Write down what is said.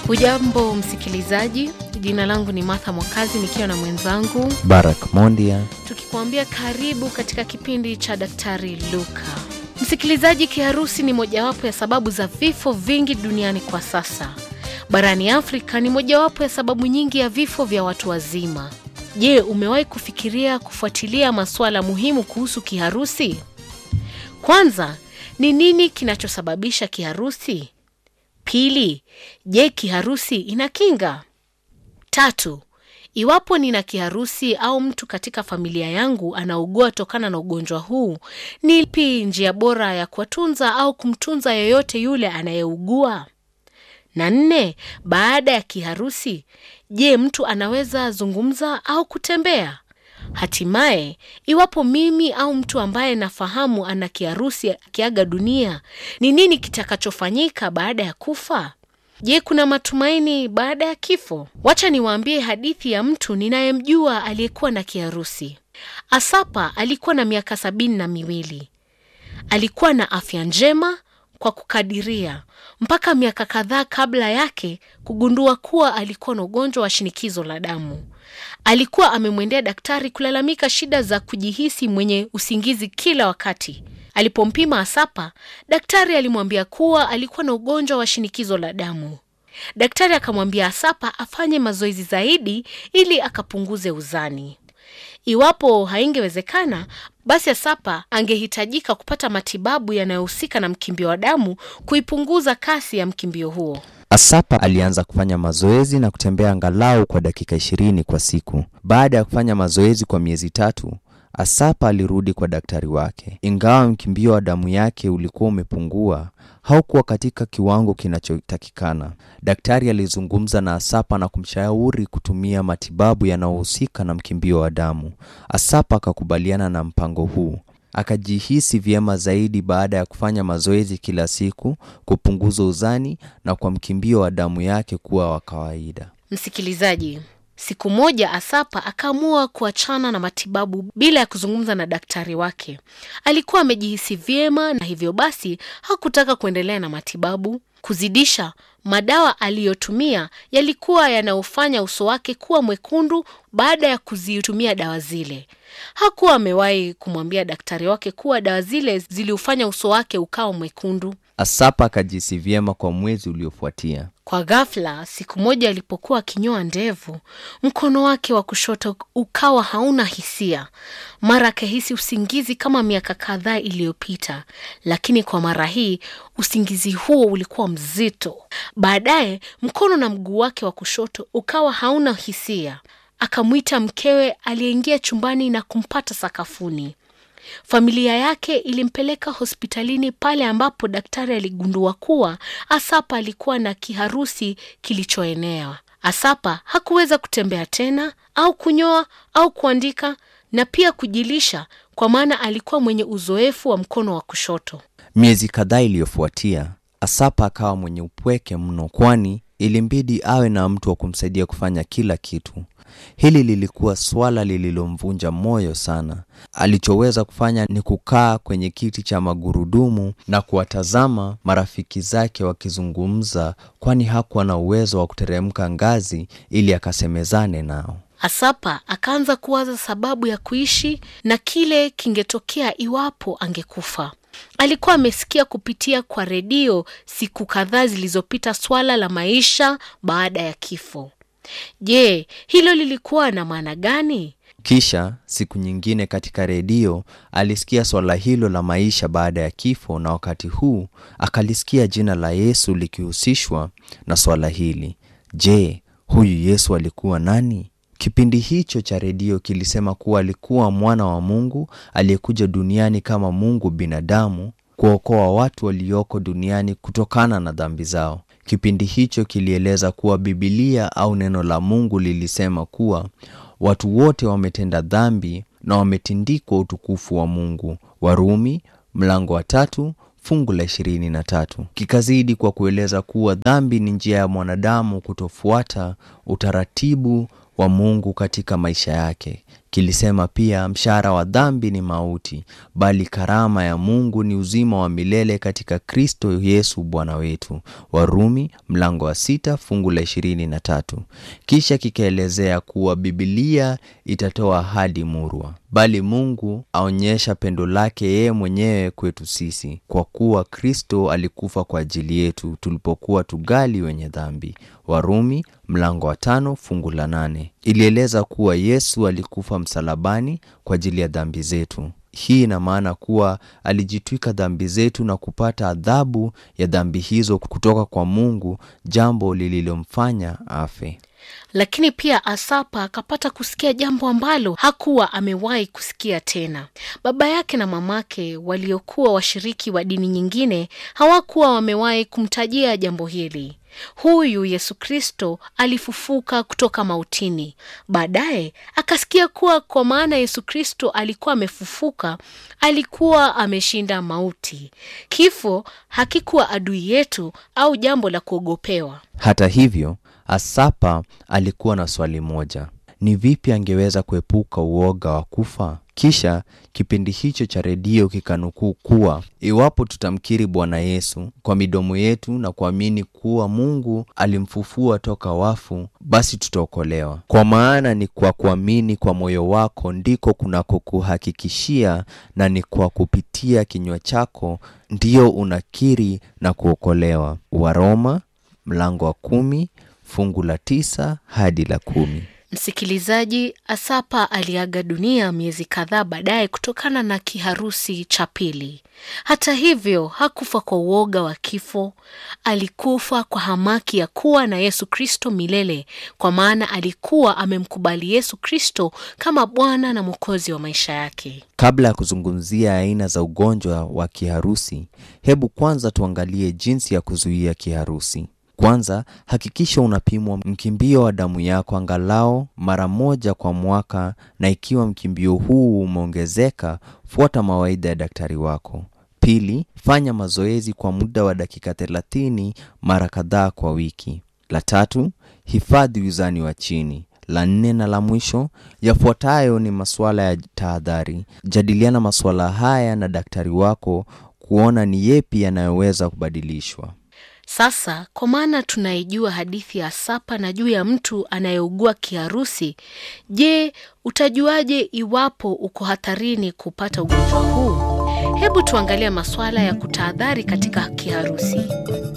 Hujambo msikilizaji, jina langu ni Martha Mwakazi nikiwa na mwenzangu Barak Mondia. tukikuambia karibu katika kipindi cha Daktari Luka. Msikilizaji, kiharusi ni mojawapo ya sababu za vifo vingi duniani kwa sasa. Barani Afrika ni mojawapo ya sababu nyingi ya vifo vya watu wazima. Je, umewahi kufikiria kufuatilia masuala muhimu kuhusu kiharusi? Kwanza, ni nini kinachosababisha kiharusi? Pili, je, kiharusi ina kinga? Tatu, iwapo nina kiharusi au mtu katika familia yangu anaugua tokana na ugonjwa huu, ni ipi njia bora ya kuwatunza au kumtunza yoyote yule anayeugua? Na nne, baada ya kiharusi, je, mtu anaweza zungumza au kutembea? Hatimaye, iwapo mimi au mtu ambaye nafahamu ana kiharusi akiaga dunia, ni nini kitakachofanyika baada ya kufa? Je, kuna matumaini baada ya kifo? Wacha niwaambie hadithi ya mtu ninayemjua aliyekuwa na kiharusi. Asapa alikuwa na miaka sabini na miwili. Alikuwa na afya njema kwa kukadiria mpaka miaka kadhaa kabla yake kugundua kuwa alikuwa na ugonjwa wa shinikizo la damu. Alikuwa amemwendea daktari kulalamika shida za kujihisi mwenye usingizi kila wakati. Alipompima Asapa, daktari alimwambia kuwa alikuwa na ugonjwa wa shinikizo la damu. Daktari akamwambia Asapa afanye mazoezi zaidi ili akapunguze uzani. Iwapo haingewezekana, basi Asapa angehitajika kupata matibabu yanayohusika na mkimbio wa damu kuipunguza kasi ya mkimbio huo. Asapa alianza kufanya mazoezi na kutembea angalau kwa dakika ishirini kwa siku. Baada ya kufanya mazoezi kwa miezi tatu, Asapa alirudi kwa daktari wake. Ingawa mkimbio wa damu yake ulikuwa umepungua, haukuwa katika kiwango kinachotakikana. Daktari alizungumza na Asapa na kumshauri kutumia matibabu yanayohusika na mkimbio wa damu. Asapa akakubaliana na mpango huu. Akajihisi vyema zaidi baada ya kufanya mazoezi kila siku, kupunguza uzani na kwa mkimbio wa damu yake kuwa wa kawaida. Msikilizaji, siku moja Asapa akaamua kuachana na matibabu bila ya kuzungumza na daktari wake. Alikuwa amejihisi vyema na hivyo basi hakutaka kuendelea na matibabu. Kuzidisha, madawa aliyotumia yalikuwa yanaofanya uso wake kuwa mwekundu baada ya kuzitumia dawa zile. Hakuwa amewahi kumwambia daktari wake kuwa dawa zile ziliufanya uso wake ukawa mwekundu. Asapa akajihisi vyema kwa mwezi uliofuatia. Kwa ghafla, siku moja alipokuwa akinyoa ndevu, mkono wake wa kushoto ukawa hauna hisia. Mara akahisi usingizi kama miaka kadhaa iliyopita, lakini kwa mara hii usingizi huo ulikuwa mzito. Baadaye mkono na mguu wake wa kushoto ukawa hauna hisia. Akamwita mkewe aliyeingia chumbani na kumpata sakafuni. Familia yake ilimpeleka hospitalini pale ambapo daktari aligundua kuwa Asapa alikuwa na kiharusi kilichoenea. Asapa hakuweza kutembea tena au kunyoa au kuandika na pia kujilisha kwa maana alikuwa mwenye uzoefu wa mkono wa kushoto. Miezi kadhaa iliyofuatia, Asapa akawa mwenye upweke mno, kwani ilimbidi awe na mtu wa kumsaidia kufanya kila kitu. Hili lilikuwa swala lililomvunja moyo sana. Alichoweza kufanya ni kukaa kwenye kiti cha magurudumu na kuwatazama marafiki zake wakizungumza, kwani hakuwa na uwezo wa kuteremka ngazi ili akasemezane nao. Asapa akaanza kuwaza sababu ya kuishi na kile kingetokea iwapo angekufa. Alikuwa amesikia kupitia kwa redio siku kadhaa zilizopita swala la maisha baada ya kifo. Je, hilo lilikuwa na maana gani? Kisha siku nyingine katika redio alisikia swala hilo la maisha baada ya kifo, na wakati huu akalisikia jina la Yesu likihusishwa na swala hili. Je, huyu Yesu alikuwa nani? Kipindi hicho cha redio kilisema kuwa alikuwa mwana wa Mungu aliyekuja duniani kama Mungu binadamu kuokoa watu walioko duniani kutokana na dhambi zao. Kipindi hicho kilieleza kuwa Bibilia au neno la Mungu lilisema kuwa watu wote wametenda dhambi na wametindikwa utukufu wa Mungu. Warumi mlango wa tatu fungu la ishirini na tatu. Kikazidi kwa kueleza kuwa dhambi ni njia ya mwanadamu kutofuata utaratibu wa Mungu katika maisha yake. Kilisema pia mshahara wa dhambi ni mauti, bali karama ya Mungu ni uzima wa milele katika Kristo Yesu Bwana wetu. Warumi mlango wa sita fungu la ishirini na tatu. Kisha kikaelezea kuwa Biblia itatoa ahadi murwa, bali Mungu aonyesha pendo lake yeye mwenyewe kwetu sisi, kwa kuwa Kristo alikufa kwa ajili yetu tulipokuwa tugali wenye dhambi. Warumi mlango wa tano fungu la nane. Ilieleza kuwa Yesu alikufa msalabani kwa ajili ya dhambi zetu. Hii ina maana kuwa alijitwika dhambi zetu na kupata adhabu ya dhambi hizo kutoka kwa Mungu, jambo lililomfanya afe. Lakini pia Asapa akapata kusikia jambo ambalo hakuwa amewahi kusikia tena. Baba yake na mamake waliokuwa washiriki wa dini nyingine hawakuwa wamewahi kumtajia jambo hili. Huyu Yesu Kristo alifufuka kutoka mautini. Baadaye akasikia kuwa kwa maana Yesu Kristo alikuwa amefufuka, alikuwa ameshinda mauti. Kifo hakikuwa adui yetu au jambo la kuogopewa. Hata hivyo, Asapa alikuwa na swali moja: ni vipi angeweza kuepuka uoga wa kufa? Kisha kipindi hicho cha redio kikanukuu kuwa iwapo tutamkiri Bwana Yesu kwa midomo yetu na kuamini kuwa Mungu alimfufua toka wafu, basi tutaokolewa. Kwa maana ni kwa kuamini kwa moyo wako ndiko kunakokuhakikishia, na ni kwa kupitia kinywa chako ndiyo unakiri na kuokolewa. Waroma mlango wa kumi fungu la tisa hadi la kumi. Msikilizaji, Asapa aliaga dunia miezi kadhaa baadaye kutokana na kiharusi cha pili. Hata hivyo, hakufa kwa uoga wa kifo. Alikufa kwa hamaki ya kuwa na Yesu Kristo milele, kwa maana alikuwa amemkubali Yesu Kristo kama Bwana na Mwokozi wa maisha yake. Kabla ya kuzungumzia aina za ugonjwa wa kiharusi, hebu kwanza tuangalie jinsi ya kuzuia kiharusi. Kwanza, hakikisha unapimwa mkimbio wa damu yako angalau mara moja kwa mwaka, na ikiwa mkimbio huu umeongezeka, fuata mawaidha ya daktari wako. Pili, fanya mazoezi kwa muda wa dakika 30 mara kadhaa kwa wiki. La tatu, hifadhi uzani wa chini. La nne na la mwisho, yafuatayo ni masuala ya tahadhari. Jadiliana masuala haya na daktari wako kuona ni yepi yanayoweza kubadilishwa. Sasa kwa maana tunaijua hadithi ya Asapa na juu ya mtu anayeugua kiharusi, je, utajuaje iwapo uko hatarini kupata ugonjwa huu? Hebu tuangalie masuala ya kutahadhari katika kiharusi.